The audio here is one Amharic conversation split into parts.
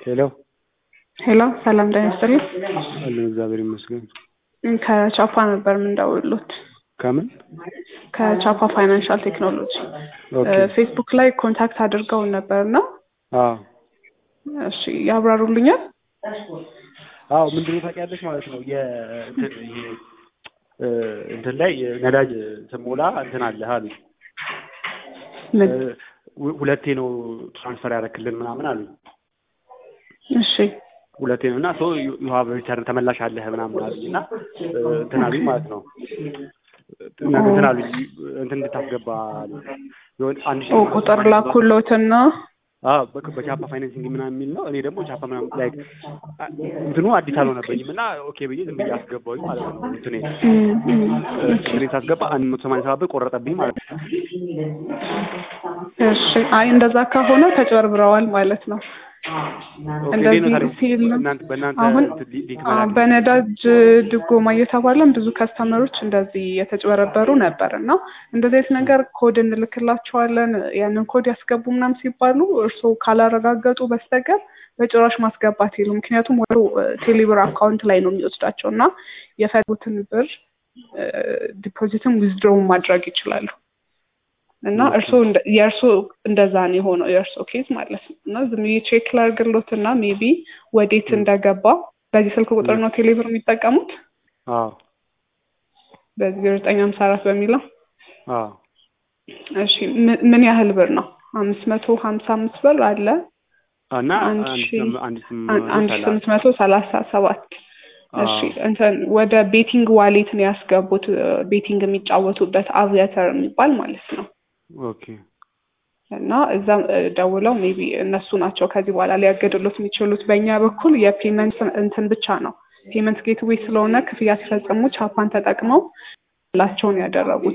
ሄሎ ሄሎ ሰላም ጤና ይስጥልኝ። አለን እግዚአብሔር ይመስገን። ከቻፓ ነበር የምንደውሉት። ከምን? ከቻፓ ፋይናንሻል ቴክኖሎጂ ኦኬ። ፌስቡክ ላይ ኮንታክት አድርገውን ነበር እና አዎ እሺ ያብራሩልኛል። አዎ ምንድን ነው ታውቂያለሽ ማለት ነው የእንትን ይሄ እ እንትን ላይ ነዳጅ ስሞላ እንትን አለ አሉ ምን? እ ሁ- ሁለቴ ነው ትራንስፈር ያደረክልን ምናምን አሉ እሺ ሁለቴ ነው እና ሶ ዩ ሃቭ ሪተርን ተመላሽ አለህ ምናምን አሉኝ እና እ እንትን አሉኝ ማለት ነው እና እንትን አሉኝ እንትን እንድታስገባ አሉኝ የሆነ አንድ ሺህ ኦ ቁጥር ላኩሎትና አዎ በ- በቻፓ ፋይናንሲንግ ምናምን የሚል ነው። እኔ ደግሞ ቻፓ ምናምን ላይክ እንትኑ አዲስ አልሆነበኝም እና ኦኬ ብዬ ዝም ብዬ አስገባሁኝ ማለት ነው። እንትኔ እም፣ እም፣ እንትኔ ሳስገባ አንድ መቶ ሰማንያ ሰባት ብር ቆረጠብኝ ማለት ነው። እሺ አይ እንደዛ ከሆነ ተጭበርብረዋል ማለት ነው። ኦኬ እንደዚህ እንዴት ነው ታዲያ? ሲል እናንተ በእናንተ አሁን እንትን ሊ- ሊንክ አ፣ መላክ በነዳጅ ድጎማ እየተባለም ብዙ ከስተመሮች እንደዚህ የተጭበረበሩ ነበር እና እንደዚህ አይነት ነገር ኮድ እንልክላቸዋለን ያንን ኮድ ያስገቡ ምናምን ሲባሉ እርስዎ ካላረጋገጡ በስተቀር በጭራሽ ማስገባት የለም። ምክንያቱም ወደ ቴሌብር አካውንት ላይ ነው የሚወስዳቸው እና የፈለጉትን ብር ዲፖዚትም ዊዝድሮውን ማድረግ ይችላሉ። እና ኦኬ። እርስዎ እንደ- የእርስዎ እንደዛ ነው የሆነው የእርስዎ ኬዝ ማለት ነው። እና ዝም ብዬ ቼክ ላድርግሎት እና ሜቢ ወዴት እንደገባ በዚህ ስልክ ቁጥር ነው ቴሌብር የሚጠቀሙት አዎ በዚህ ዘጠኝ ሀምሳ አራት በሚለው አዎ እሺ ምን- ምን ያህል ብር ነው? አምስት መቶ ሀምሳ አምስት ብር አለ እና አንድ አንድ ሺህ ስም- አንድ ስም አን- አንድ ሺህ ሰላ- ስምንት መቶ ሰላሳ ሰባት እሺ አዎ። እንትን ወደ ቤቲንግ ዋሌት ነው ያስገቡት ቤቲንግ የሚጫወቱበት አቪያተር የሚባል ማለት ነው ኦኬ እና እዛም እ፣ ደውለው ሜቢ እነሱ ናቸው ከዚህ በኋላ ሊያገድሉት የሚችሉት። በእኛ በኩል የፔመንት እንትን ብቻ ነው ፔመንት ጌትዌይ ስለሆነ ክፍያ ሲፈጽሙ ቻፓን ተጠቅመው ላቸውን ያደረጉት።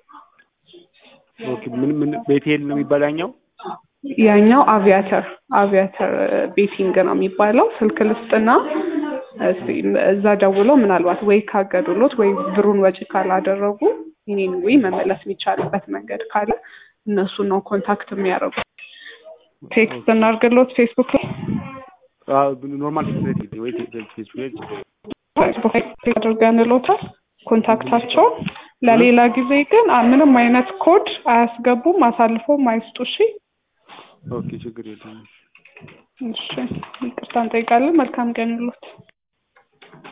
ኦኬ ምን ምን ቤቴል ነው የሚባል ያኛው? ያኛው አቪያተር አቪያተር ቤቲንግ ነው የሚባለው። ስልክ ልስጥና እስቲ እዛ ደውለው ምናልባት ወይ ካገዱሎት ወይ ብሩን ወጪ ካላደረጉ ይኔን ወይ መመለስ የሚቻልበት መንገድ ካለ እነሱን ነው ኮንታክት የሚያደርጉት። ቴክስት እናድርግሎት ፌስቡክ ላይ አዎ ኖርማል ፌስቡክ ወይ ፌስቡክ ፌስቡክ ላይ አድርገንሎታል ኮንታክታቸውን። ለሌላ ጊዜ ግን አ- ምንም አይነት ኮድ አያስገቡም፣ አሳልፎም አይስጡ። እሺ ኦኬ ችግር የለም። እሺ፣ ይቅርታ እንጠይቃለን። መልካም ቀን ይሎት